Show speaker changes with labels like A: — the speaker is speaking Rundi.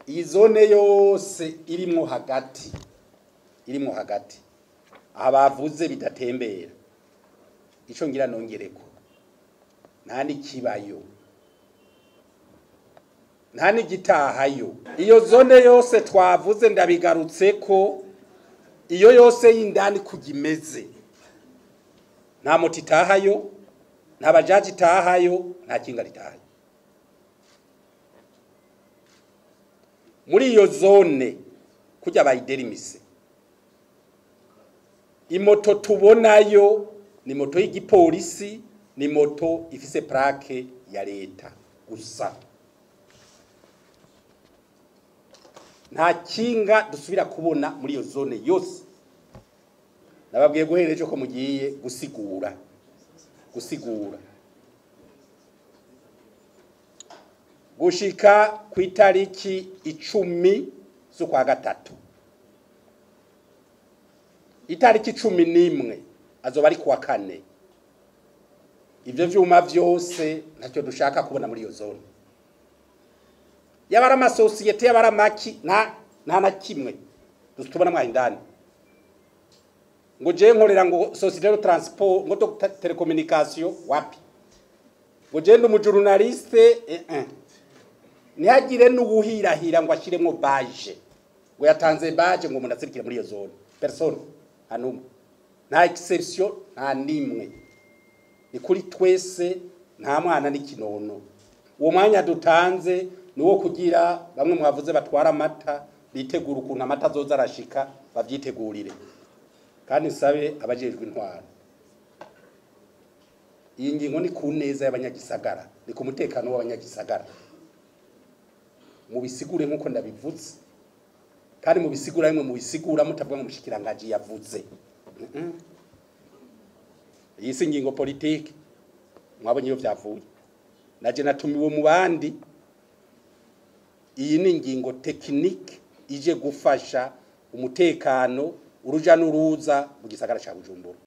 A: iyi zone yose irimwo hagati irimwo hagati aha bavuze bidatembera ico ngira nongereko nta n'ikibayo nta n'igitahayo iyo zone yose twavuze ndabigarutse ko iyo yose y'indani kujya imeze nta moto itahayo nta bajaji itahayo nta kinga ritahayo muri iyo zone kujya bayiderimise imoto tubonayo ni moto y'igipolisi ni moto ifise plaque ya leta gusa nta kinga dusubira kubona muri iyo zone yose nababwiye guhera ejo ko mugiye gusigura gusigura gushika ku itariki icumi z'ukwa gatatu itariki cumi n'imwe azoba ari kuwa kane ibyo vyuma vyose ntacyo dushaka kubona muri iyo zone yaba ari amasosiyete yaba ari amaki nta nta na kimwe tubona mwaho indani ngo je nkorera ngo societe de transport ngo do telecommunication wapi ngo je ndi umujurnaliste eh eh ntihagire n'ubuhirahira ngo ashiremwo baje ngo yatanze baje ngo umuntu azirikire muri iyo zone personne hanumwe nta exception nta nimwe ni kuri twese nta mwana n'ikinono uwo mwanya dutanze ni uwo kugira bamwe mwavuze batwara amata bitegura ukuntu amata azoza arashika babyitegurire kandi nsabe abajejwe intwaro iyi ngingo ni ku neza y'abanyagisagara ni ku mutekano w'abanyagisagara mubisigure nk'uko ndabivuze kandi mubisigura bimwe mubisigura mutavuga ngo mushikirangaji yavuze iyi si ingingo politike mwabonye iyo vyavuye naje natumiwe mu bandi iyi ni ingingo tekinike ije gufasha umutekano uruja n'uruza mu gisagara ca Bujumbura